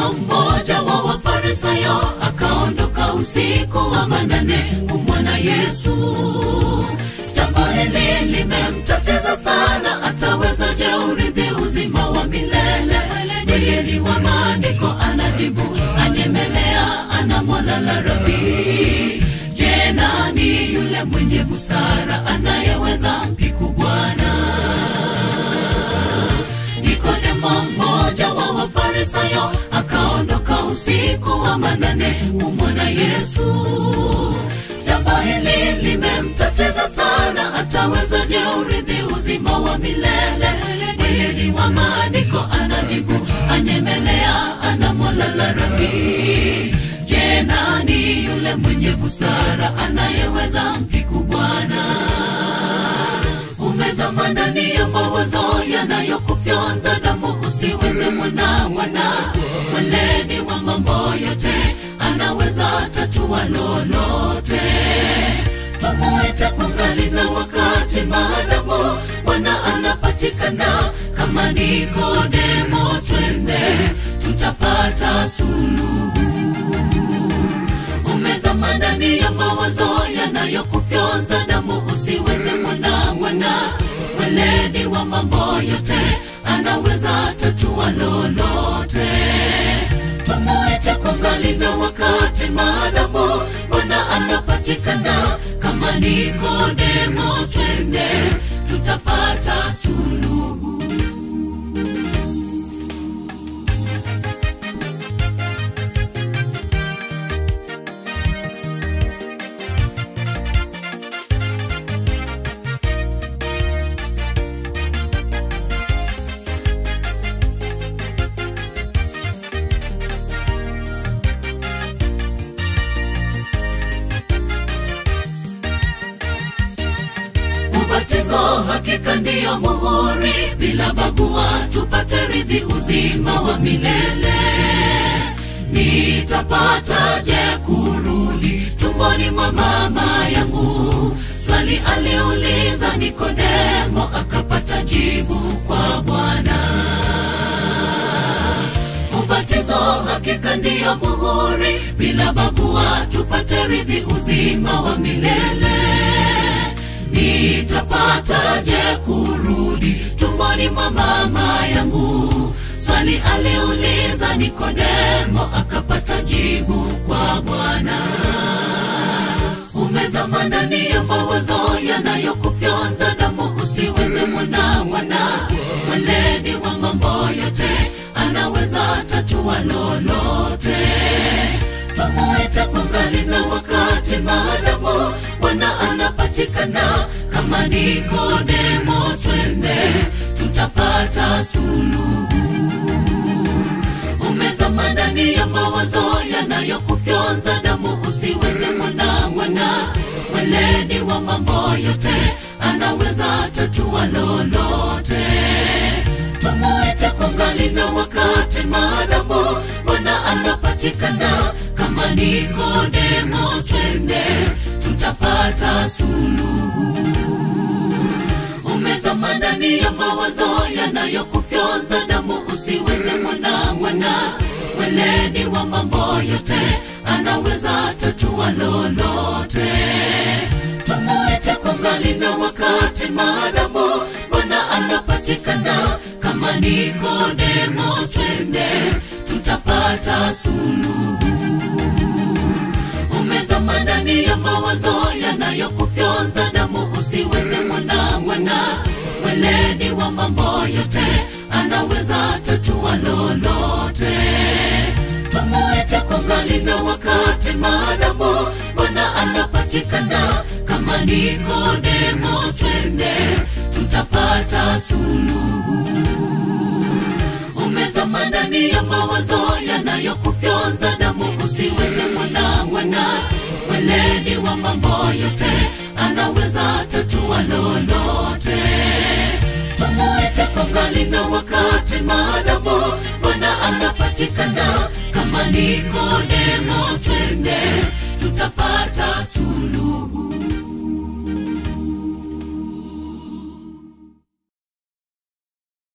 Nikodemo, mmoja wa Wafarisayo, akaondoka usiku wa manane kumwona Yesu. Jambo hili limemtatiza sana, atawezaje urithi uzima wa milele? Mweledi wa maandiko anajibu, anyemelea, anamwalala Rabii. Je, nani yule mwenye busara anayeweza mpiku Bwana? Nikodemo, mmoja wa Wafarisayo, akaondoka usiku wa manane kumwona Yesu. Jambo hili limemtatiza sana, atawezaje urithi uzima wa milele? Mweledi wa maandiko anajibu, anyemelea, anamwalala Rabii. Je, nani yule mwenye busara anayeweza mpiku Bwana? umezama ndani ya mawazo yanayokufyonza damu usiweze mwana mwana mweledi wa mambo yote anaweza tatua lolote tumuite kungali na wakati maadamu bwana anapatikana kama nikodemo twende tutapata suluhu umezama ndani ya mawazo yanayokufyonza damu usiweze mwana mwana mweledi wa mambo yote anaweza tatua lolote tumuite kungali na wakati maadamu bwana anapatikana kama nikodemo twende tutapata suluhu ubatizo hakika ndiyo muhuri bila bagua tupate rithi uzima wa milele nitapataje kurudi tumboni mwa mama yangu swali aliuliza nikodemo akapata jibu kwa bwana ubatizo hakika ndiyo muhuri bila bagua tupate rithi uzima wa milele nitapataje kurudi tumboni mwa mama yangu swali aliuliza nikodemo akapata jibu kwa bwana umezama ndani ya mawazo yanayokufyonza damu usiweze mwana mwana mweledi wa mambo yote anaweza tatua lolote tumuite kungali na wakati maadamu bwana anapatikana kama nikodemo twende tutapata suluhu umezama ndani ya mawazo yanayokufyonza damu usiweze mwana mwana mweledi wa mambo yote anaweza tatua lolote tumuite kungali na wakati maadamu bwana anapatikana kama nikodemo twende tutapata suluhu umezama ndani ya mawazo yanayokufyonza damu usiweze mwana mwana mweledi wa mambo yote anaweza tatua lolote tumuite kungali na wakati maadamu bwana anapatikana kama nikodemo twende tutapata suluhu umezama ndani ya mawazo yanayokufyonza damu usiweze mwana mwana mweledi wa mambo yote anaweza tatua lolote tumuite kungali na wakati maadamu bwana anapatikana kama nikodemo twende tutapata suluhu umezama ndani ya mawazo yanayokufyonza damu usiweze mwana mwana mweledi wa mambo yote anaweza tatua lolote tumuite kungali na wakati maadamu bwana anapatikana kama nikodemo twende tutapata suluhu